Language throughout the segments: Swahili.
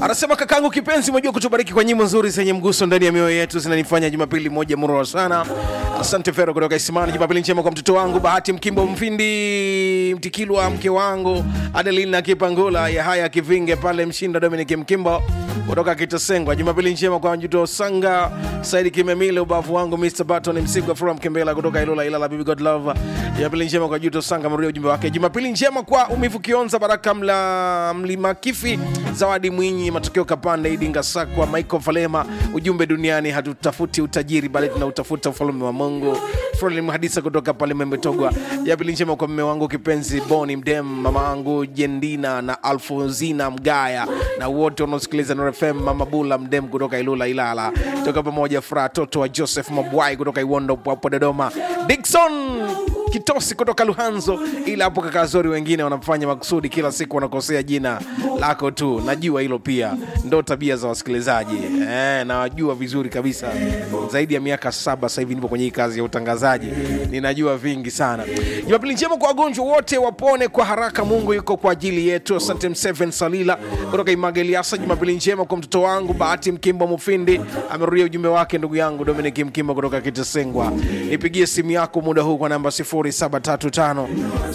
anasema kakangu kipenzi umejua kutubariki kwa nyimbo nzuri zenye mguso ndani ya mioyo yetu zinanifanya jumapili moja murwa sana asante fero kutoka isimani jumapili njema kwa mtoto wangu bahati mkimbo mfindi mtikilwa mke wangu adelina kipangula ya haya kivinge pale mshinda dominic mkimbo kutoka kitasengwa jumapili njema kwa juto sanga saidi kimemile ubavu wangu mr baton msigwa from kembela kutoka ilula ilala bibi god love jumapili njema kwa juto sanga mrudia ujumbe wake jumapili njema kwa umivu kionza baraka mla mlima kifi zawadi mwinyi matokeo kapanda idinga sakwa michael falema ujumbe duniani hatutafuti utajiri bali tunautafuta ufalme wa mungu froli mhadisa kutoka pale membetogwa jumapili njema kwa mme wangu kipenzi boni mdem mama angu jendina na alfonzina mgaya na wote wanaosikiliza Nuru fm mama bula mdem kutoka ilula ilala toka pamoja furaha toto wa joseph mabwai kutoka iwondo hapo dodoma dikson kitosi kutoka luhanzo ila hapo kakazori wengine wanafanya makusudi kila siku wanakosea jina lako tu najua hilo pia ndo tabia za wasikilizaji eh, nawajua vizuri kabisa zaidi ya miaka saba sasa hivi nipo kwenye hii kazi ya utangazaji ninajua vingi sana jumapili njema kwa wagonjwa wote wapone kwa haraka mungu yuko kwa ajili yetu asante mseven salila kutoka imageliasa jumapili njema kwa mtoto wangu bahati mkimbo mufindi amerudia ujumbe wake ndugu yangu dominik mkimbo kutoka kitasengwa nipigie simu yako muda huu kwa namba 0735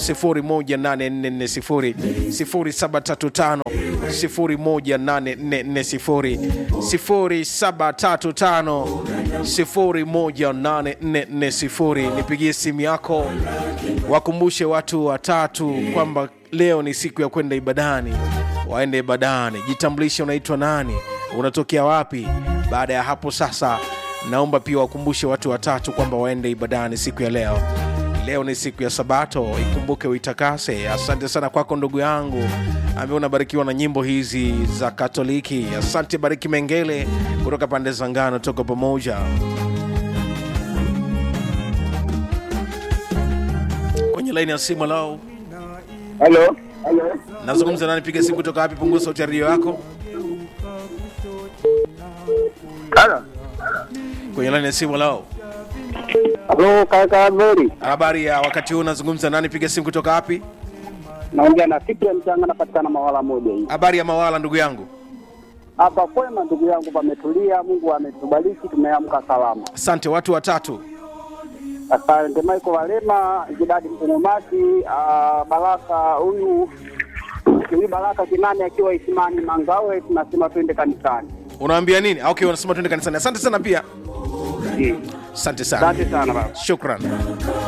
018440 0735 018440 0735 018440 nipigie simu yako wakumbushe watu watatu kwamba leo ni siku ya kwenda ibadani waende ibadani jitambulishe unaitwa nani unatokea wapi baada ya hapo sasa naomba pia wakumbushe watu watatu kwamba waende ibadani siku ya leo leo ni siku ya sabato ikumbuke uitakase asante sana kwako ndugu yangu ambaye unabarikiwa na nyimbo hizi za katoliki asante bariki mengele kutoka pande za ngano toka pamoja kwenye laini ya simu lao Halo. nazungumza nani piga simu kutoka wapi punguza sauti ya redio yako Halo. kwenye laini ya simu lao Halo kaka Meri. habari ya wakati huu nazungumza nani piga simu kutoka wapi Naongea na Fikra Mchanga napatikana mawala moja hii. habari ya mawala ndugu yangu Hapa kwema ndugu yangu pametulia, Mungu ametubariki tumeamka salama. asante watu watatu Asante Michael Walema, Jidadi Mtengomasi, ah, Baraka huyu huyu Baraka Kinani akiwa Isimani Mangawe, tunasema twende kanisani. unaambia nini okay unasema tuende kanisani asante sana pia Eh, asante sana Asante sana baba. shukran